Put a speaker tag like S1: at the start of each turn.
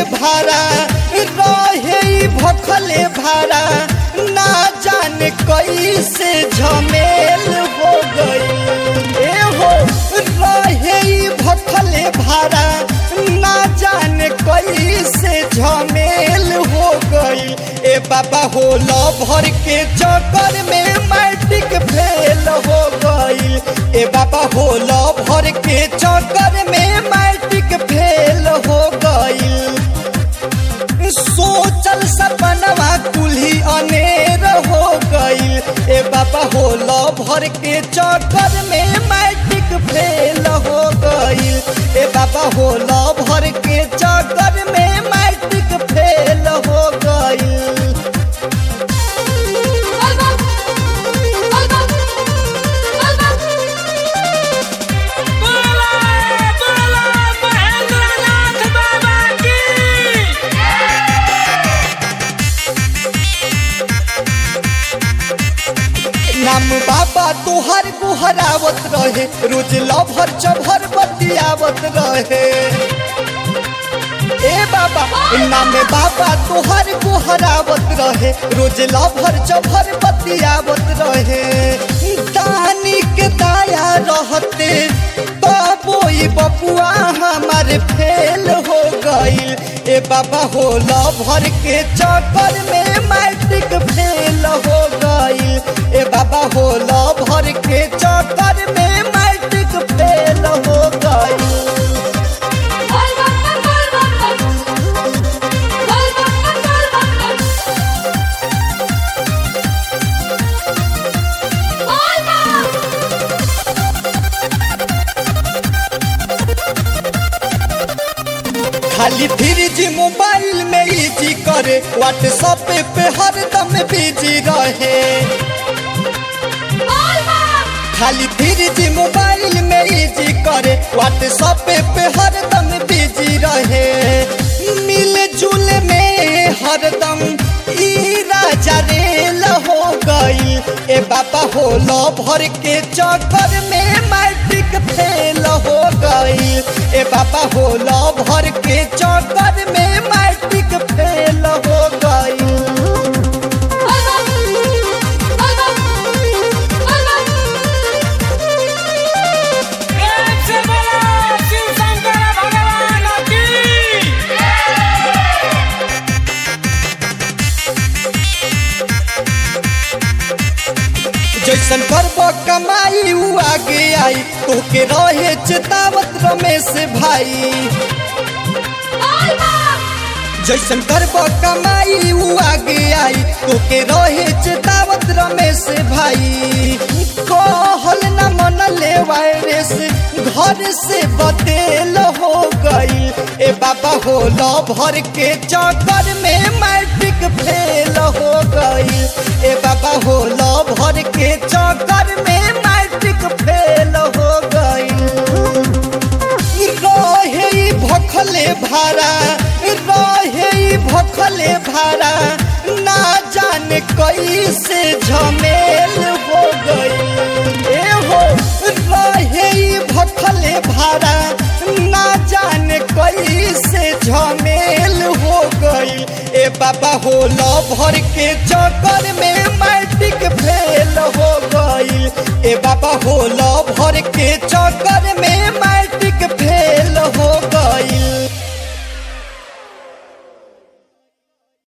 S1: भाड़ा रहे ई भखले भाड़ा ना जाने कैसे झमेल हो गई ए हो रहे ई भखले भाड़ा ना जाने कैसे झमेल हो गई ए बाबा हो लो भर के चक्कर में मैट्रिक फेल हो गई ए बाबा हो लो भर के चक्कर में मैट्रिक फेल हो गई सोचल सपनवा कुल्ही अनेर हो गई ए बाबा हो लो भर के चक्कर में मैट्रिक फेल हो गई ए बाबा हो लो भर के चक्कर में मैट्रिक फेल हो गई
S2: बोला बोला महेंद्रनाथ बाबा की
S1: नाम बाबा तुहर गुहरावत रहे रोज लभर चभर बतियावत रहे ए बाबा नाम बाबा तुहर गुहरावत रहे रोज लभर चभर बतियावत रहे दानी के दाया रहते बाबोई बपुआ हमारे फेल हो गईल ए बाबा हो लभर के चक्कर में मैट्रिक फेल हो गईल ए बाबा हो लभर के चक्कर में मैट्रिक फेल हो गईल खाली फ्रिज मोबाइल में इजी करे व्हाट्सएप पे हरदम बिजी रहे खाली फ्रिज मोबाइल में इजी करे व्हाट्सएप पे हरदम बिजी रहे मिल जुल में हरदम ई राजा रेल हो गई ए बाबा हो लो भर के चक्कर में मैट्रिक फेल हो गई ए बाबा हो लो भर के चक्कर में मैट्रिक फेल हो गई
S2: प्रेम से बोला शिव शंकर भगवान की
S1: जैसन करब कमाई उ आगे आई तोके रहे चेतावत रमेश भाई जैसन करब कमाई उ आगे आई तोके रहे चेतावत रमेश भाई कहल न मन ले वायरस घर से बतेल हो गई ए बाबा हो लो भर के चक्कर में मैट्रिक फेल हो गई ए बाबा हो लो भर के चक्कर में मैट्रिक फेल हो गई रहे ई भखले भाड़ा रहे ई भखले भाड़ा ना जाने कैसे झमेल हो गई ए हो रहे ई भखले भाड़ा ना जाने कैसे झमेल हो गई ए बाबा हो लो भर के चक्कर में मैट्रिक फेल हो गई ए बाबा हो लो भर के चक्कर